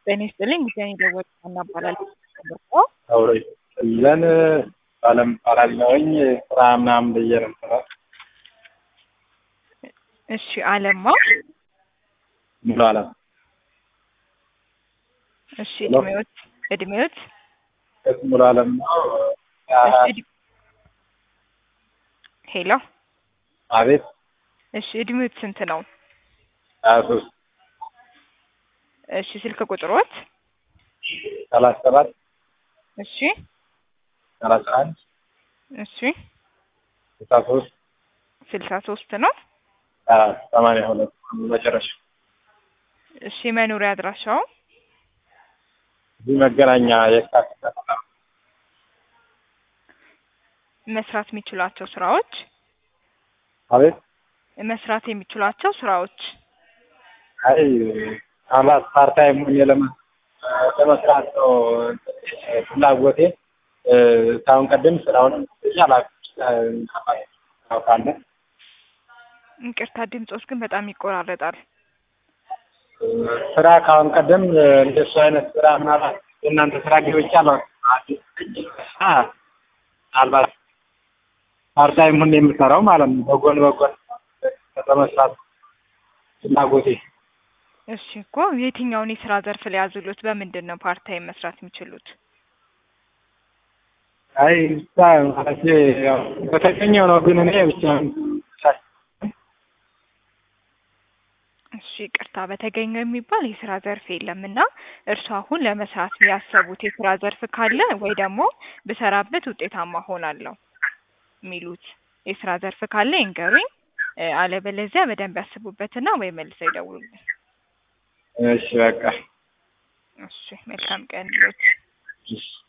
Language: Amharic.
ጤና ይስጥልኝ ጉዳይ የደወሉት ሀና እባላለሁ። አውሬ ለን አለም እባላለሁኝ ስራ ምናምን ብዬ ነው የምሰራው። እሺ አለማ ሙሉ አለም እሺ እድሜዎት እድሜዎት እስ ሙሉ አለም ነው። እሺ እድ- ሄሎ አቤት እሺ እድሜዎት ስንት ነው? ሀያ ሶስት እሺ ስልክ ቁጥሮት ሰላሳ ሰባት እሺ ሰላሳ አንድ እሺ ስልሳ ሶስት ስልሳ ሶስት ነው። ሰማንያ ሁለት መጨረሻ እሺ መኖሪያ አድራሻው እዚህ መገናኛ የካቲት ከተማ መስራት የሚችሏቸው ስራዎች አቤት መስራት የሚችሏቸው ስራዎች አይ አባት ፓርታይም ሆኜ ለመ- ለመስራት ነው ፍላጎቴ። ከአሁን ቀደም ስራውን ታውቃለህ። ይቅርታ ድምጾች ግን በጣም ይቆራረጣል። ስራ ከአሁን ቀደም እንደሱ አይነት ስራ ምናልባት የእናንተ ስራ ገብቼ አላውቅም። ምናልባት ፓርታይም ሆኜ የምሰራው ማለት ነው። በጎን በጎን ለመስራት ፍላጎቴ እሺ እኮ የትኛውን የስራ ዘርፍ ሊያዝሉት? በምንድን ነው ፓርታይም መስራት የሚችሉት? አይ ብቻ ማለት ያው በተገኘው ነው። ግን እኔ ብቻ እሺ ይቅርታ በተገኘው የሚባል የስራ ዘርፍ የለም እና እርሱ አሁን ለመስራት ያሰቡት የስራ ዘርፍ ካለ ወይ ደግሞ ብሰራበት ውጤታማ ሆናለሁ የሚሉት የስራ ዘርፍ ካለ ይንገሩኝ። እ፣ አለበለዚያ በደንብ ያስቡበትና ወይ መልሰው ይደውሉልኝ። እሺ በቃ እሺ መልካም ቀን ይሁንልዎት። እሺ